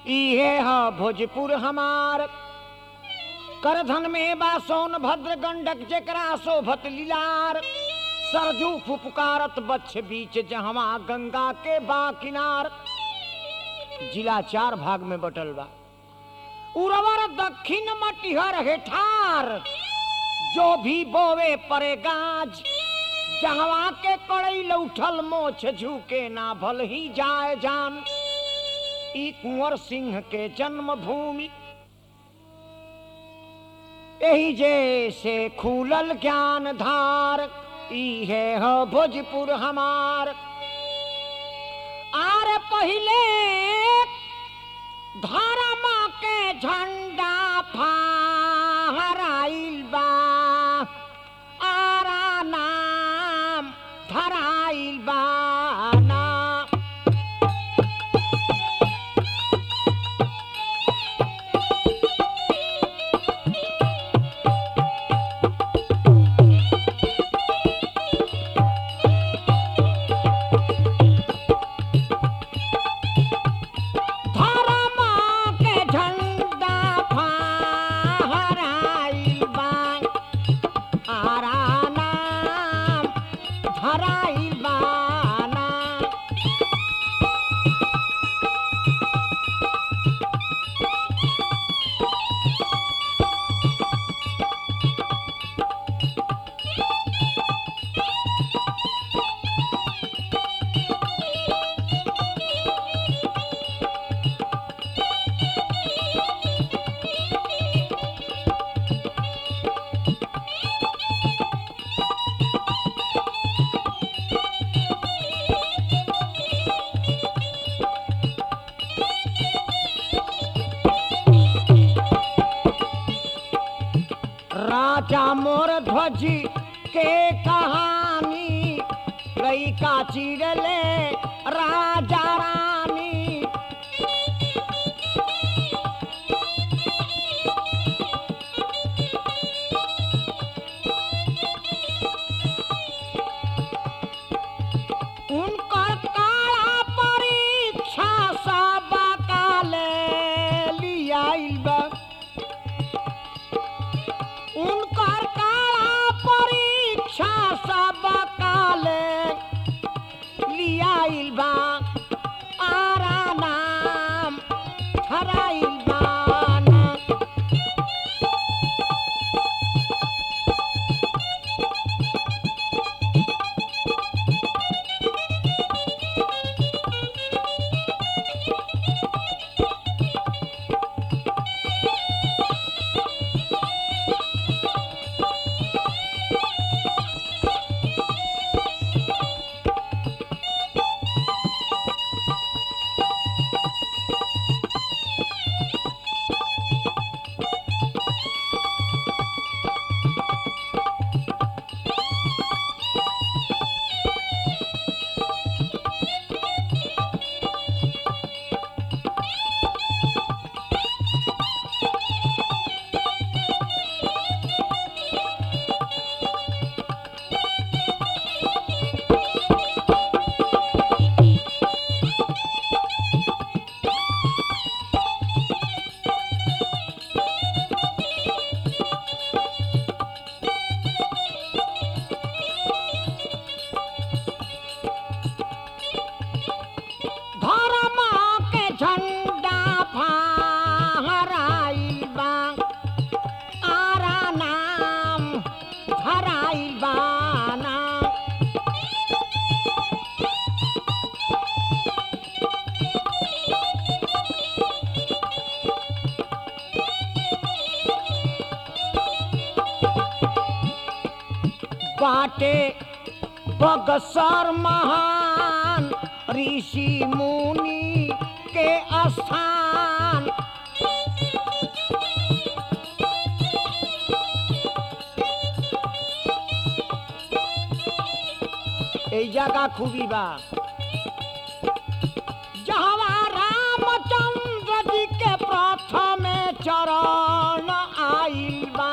इहे ह भोजपुर हमार करधन में बा सोन भद्र गंडक जेकरा शोभत लीलार सरजू फुफकारत बच्छ बीच जहवा गंगा के बा किनार जिला चार भाग में बटल बा उर्वर दक्षिण मटिहर हेठार जो भी बोवे परे गाज जहवा के कड़ई लौठल मोछ झुके ना भल ही जाए जान ई कुंवर सिंह के जन्म भूमि यही जैसे खुलल ज्ञान धार इहे ह भोजपुर हमार आर पहिले धर्म के झंडा फहराइल बा आरा नाम धराइल बा ना धर्म के झंडा फहराइल बा आरा नाम धराइल बा ना राजा मोर ध्वज के कहानी लइका चिड़ले राजा रानी उनकर काला परीक्षा सब काले लियाइल बा उनकर काला परीक्षा सब काले लियाइल बा आरा नाम ठराइल बा ना। धर्म के झंडा फहराइल बा आरा नाम धराइल बा ना। बाटे बगसर महान ऋषि मुनि के स्थान এই জায়গা খুবই বা जहवा रामचंद्र जी के प्रथमे चरण आइल बा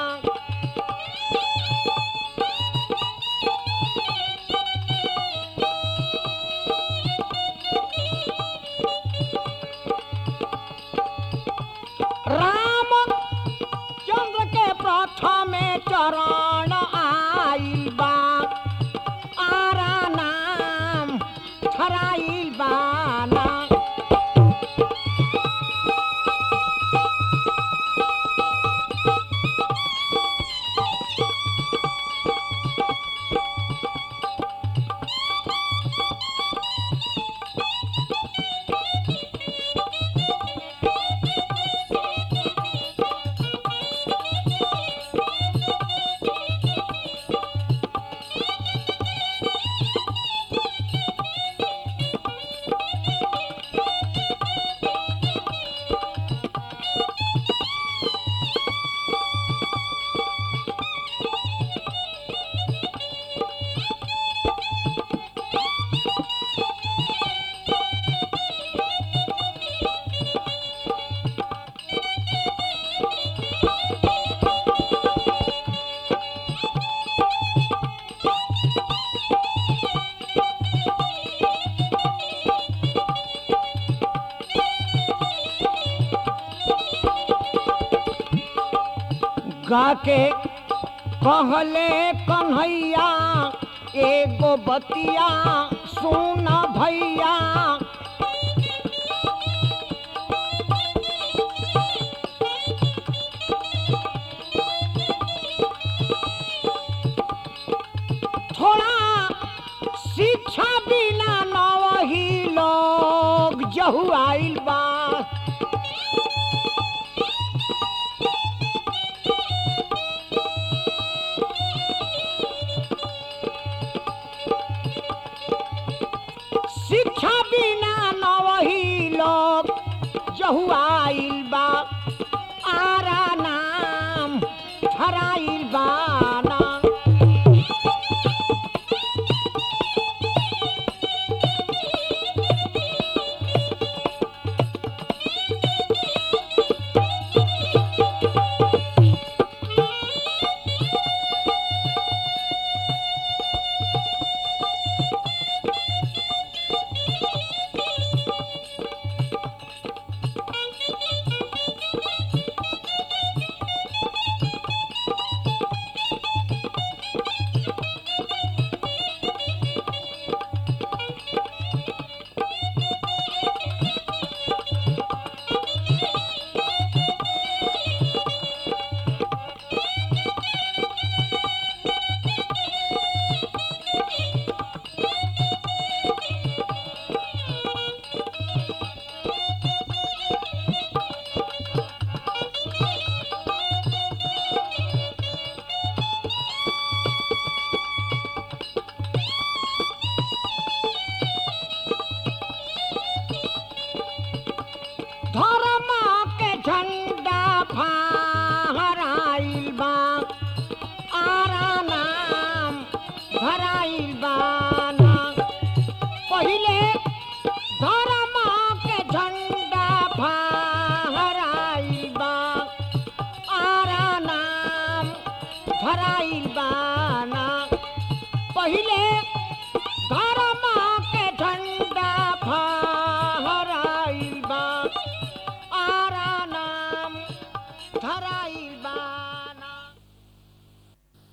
फराइल बाना गा के कहले कन्हैया एगो बतिया सुन भैया थोड़ा शिक्षा बिना नवही लोग जहु आइल बा शिक्षा बिना नवही लोग जहु आइल बा आरा नाम धराइल बाना धर्म के झंडा फहराइल बा आरा नाम भराइल बाना पहिले धर्म के झंडा फहराइल बा आरा नाम भराइल बाना पहिले